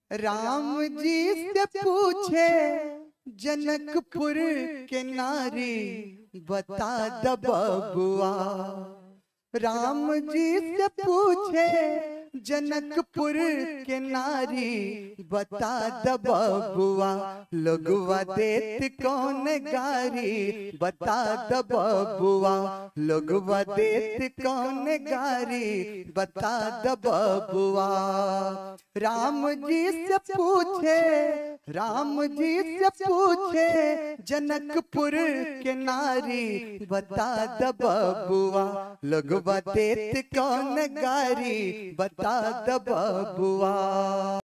राम जी से पूछे जनकपुर के नारी बता द बबुआ राम जी से पूछे जनकपुर के नारी बता द बबुआ लोगवा देत कौन गारी बता द बबुआ लोगवा देत कौन गारी बता द बबुआ राम जी से पूछे राम जी से पूछे जनकपुर के नारी बता द बबुआ लोगवा देत कौन गारी बता द बबुआ